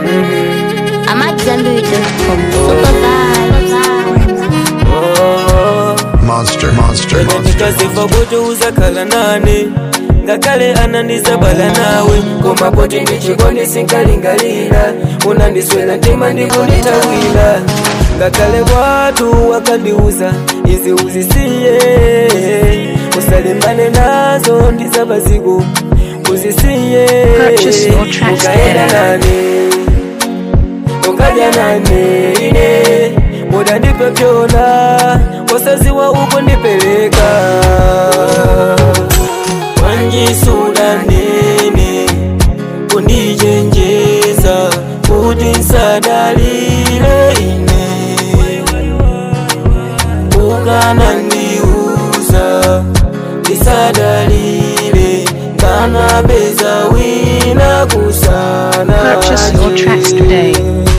I'm at Zenbury.com. Super vibes. Monster, monster, monster. ndikasifa kuti uzakhala nane ngakhale anandisabala nawe koma poti ndichikondi sinkalingalira unandiswera mtima ndikundithawira ngakhale kwathu wakandiuza izi uzisiye usalimbane nazo ndizabaziko uzisiye Purchase your tracks ukaenda today. nane ukadya nane ine muda ndipepyona wasaziwa uko ndipeleka wanjisuda nene kundijenjeza kuti nsadalile ine ukanandiuza ndisadalile nganapeza wina kusana Purchase your tracks today.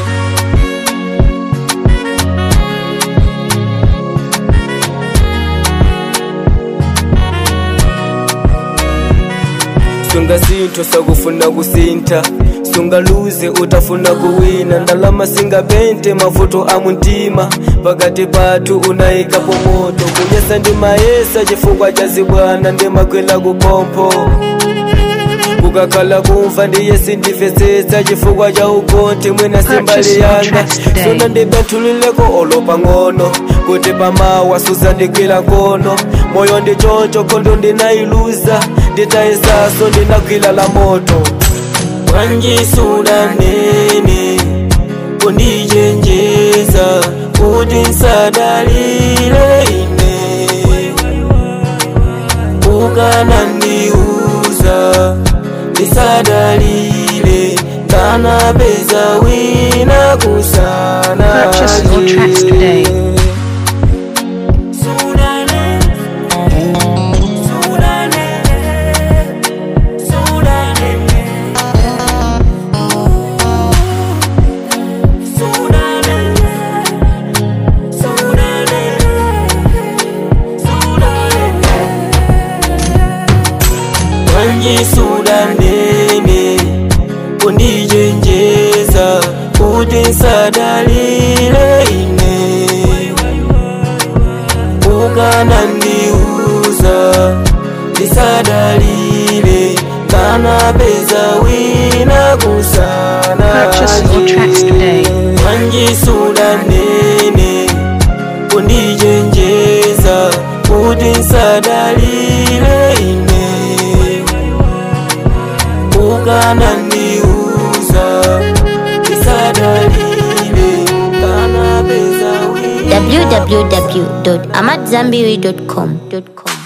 sunga sintho sakufuna kusinta sungaluze utafuna kuwina ndalama singapente mavuto a muntima pakati pathu unayikapo moto kunyesa ndi mayesa chifukwa cha zibwana ndimakwela kupompho kukakhala kumva ndiye sindimvetsetsa chifukwa cha ukonti mwina simbali Purchase your yanga tracks today. sona ndibenthulileko olo pang'ono kuti pamawa suzandigwira nkono moyo ndi choncho khondo ndinayiluza nditayesaso ndinagwira la moto wanjisuda nene kundijenjeza kuti nsadalile ine ukanandiuza ndisadalile nganapeza wina kusana Purchase your tracks today. Sudane, Sudane, Sudane, Sudane, Sudane, Sudane. wanjisudanene kundijenjeza kuti nsadalile ine ukanandiuza ndisadalile kanapeza wina kusana Purchase your tracks today. wanjisudanene kundijenjeza kuti nsadalile ine ukanandiuza ndisadalile kanapeza wina www.amatzambiri.com.